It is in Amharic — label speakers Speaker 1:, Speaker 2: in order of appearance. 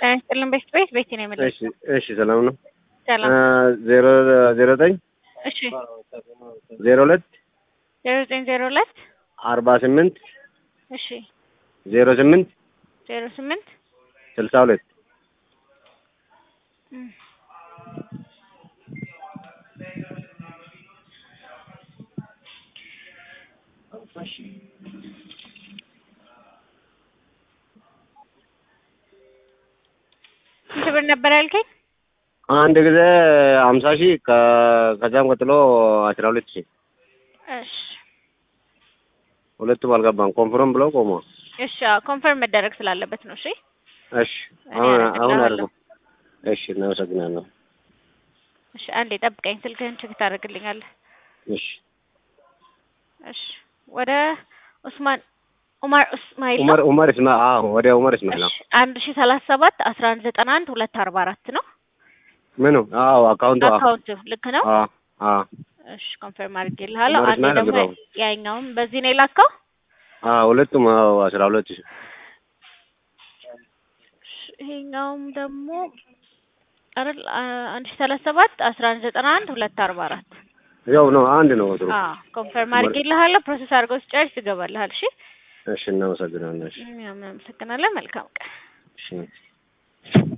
Speaker 1: ጤና ይስጥልን ቤት ቤት ቤት ነው የምልህ።
Speaker 2: እሺ እሺ፣ ሰላም ነው።
Speaker 1: ሰላም።
Speaker 2: ዜሮ ዜሮ ዘጠኝ
Speaker 1: እሺ
Speaker 2: ዜሮ ሁለት
Speaker 1: ዜሮ ዘጠኝ ዜሮ ሁለት
Speaker 2: አርባ ስምንት
Speaker 1: እሺ
Speaker 2: ዜሮ ስምንት
Speaker 1: ዜሮ ስምንት
Speaker 2: ስልሳ ሁለት
Speaker 1: እም። ስንት ብር ነበር ያልከኝ?
Speaker 2: አንድ ጊዜ ሀምሳ ሺህ ከ- ከዛም ቀጥሎ አስራ ሁለት ሺህ
Speaker 1: እሺ
Speaker 2: ሁለቱም አልገባም። ኮንፍርም ብለው ቆሞ
Speaker 1: እሺ አዎ፣ ኮንፈርም መደረግ ስላለበት ነው። እሺ
Speaker 2: እሺ
Speaker 1: እኔ
Speaker 2: አሁን አሁን
Speaker 1: አደርግልሃለሁ።
Speaker 2: አድርገው። እሺ እናመሰግናለሁ።
Speaker 1: እሺ አንዴ ጠብቀኝ፣ ስልክህን ቼክ ታደርግልኛለህ።
Speaker 2: እሺ
Speaker 1: እሺ ወደ ኡስማን ኡማር እስማኤል ነው።
Speaker 2: ኡመር ኡመር እስማ አዎ ወደ ኡመር እስማኤል
Speaker 1: እሺ አንድ ሺ ሰላሳ ሰባት አስራ አንድ ዘጠና አንድ ሁለት አርባ አራት ነው
Speaker 2: ምኑ? አዎ አካውንቱ አዎ
Speaker 1: አካውንቱ ልክ ነው።
Speaker 2: አዎ አዎ
Speaker 1: እሺ ኮንፈርም አድርጌልሃለሁ።
Speaker 2: ኡመር
Speaker 1: አንዴ
Speaker 2: እስማኤል
Speaker 1: ደግሞ
Speaker 2: አልገባም።
Speaker 1: ያኛውም በዚህ ነው የላከው።
Speaker 2: አዎ ሁለቱም አዎ አስራ ሁለት ሺህ
Speaker 1: እሺ፣ ይሄኛውም ደግሞ አይደል አ- አንድ ሺ ሰላሳ ሰባት አስራ አንድ ዘጠና አንድ ሁለት አርባ አራት
Speaker 2: ያው ነው አንድ ነው ወትሮ።
Speaker 1: አዎ ኮንፈርም አድርጌልሃለሁ። ፕሮሰስ አድርገው ሲጨርስ ይገባልሃል። እሺ
Speaker 2: እሺ እናመሰግናለን። እሺ
Speaker 1: እኛም እናመሰግናለን። መልካም ቀን።
Speaker 2: እሺ